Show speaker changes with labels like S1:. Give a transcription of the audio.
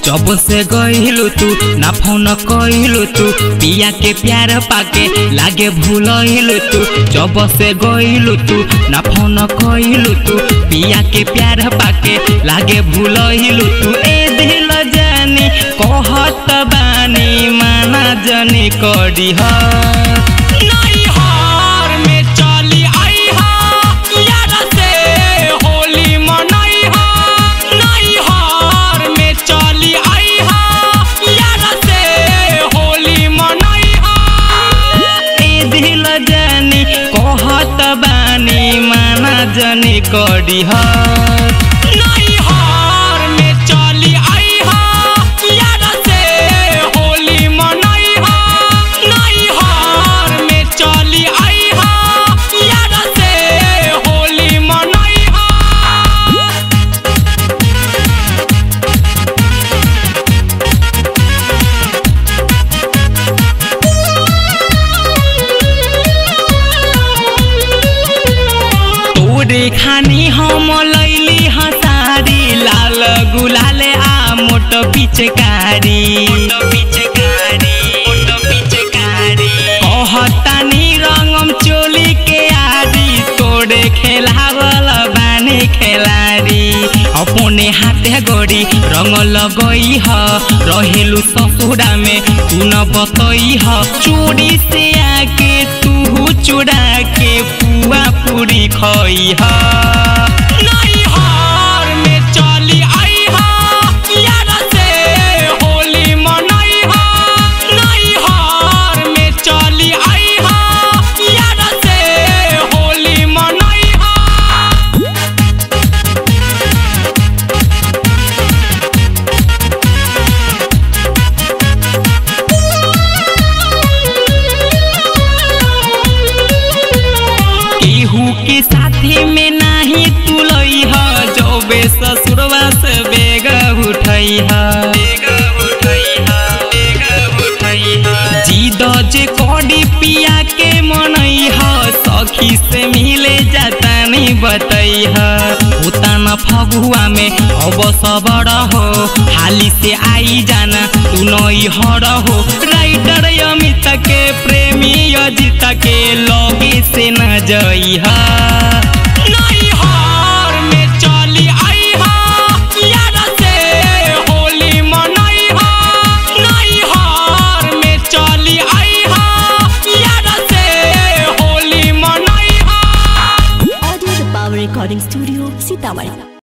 S1: जब से गइलू तू ना फोन कइलू तू पिया के प्यार पाके लागे भूलइलू तू जब से गइलू तू ना फोन कइलू तू पिया के प्यार पाके लागे भूलइलू तू ए दिल जानी कहत बानी माना जनी करी ह
S2: नैहर में चली आइहा यार से होली मनैहा नैहर में चली आइहा यार से होली मनैहा
S1: ए दिल जानी कहत बानी माना जनी करी ह
S2: नैहर में चली आइहा यार से होली मनैहा नैहर में चली आइहा यार से होली मनैहा
S1: तोरे खानी हम लैली हसारी लाल गुलाले आ मोट पिचकारी कहतानी रंगम चोली के आरी तोरे खेलावल बानी खेलारी अपने हाथे गोड़ी रंग लगई ह रहेलू ससुरा में तू न बतई ह चोरी से आके तू चुरा के पुआ पूरी खई ह
S2: नैहर में चली आइहा यार से होली मनैहा नैहर में चली आइहा यार से होली मनैहा
S1: केहू के साथे में नाही तुलई ह जौबे ससुरवा से बेग उठई ह जीद जे कडी पिया के मनई ह सखी से मिले जाता नहीं बतई ह उताना फगुआ में अब सबर हो हाली से आई जाना तू नई हर हो राइटर अमित के प्रेमी अजित के लगे से न जई ह
S2: नैहर में चली आइहा यार से होली मनैहा नैहर में चली आइहा यार से Holi मनैहा
S3: Audio the Power Recording Studio, Sitamarhi.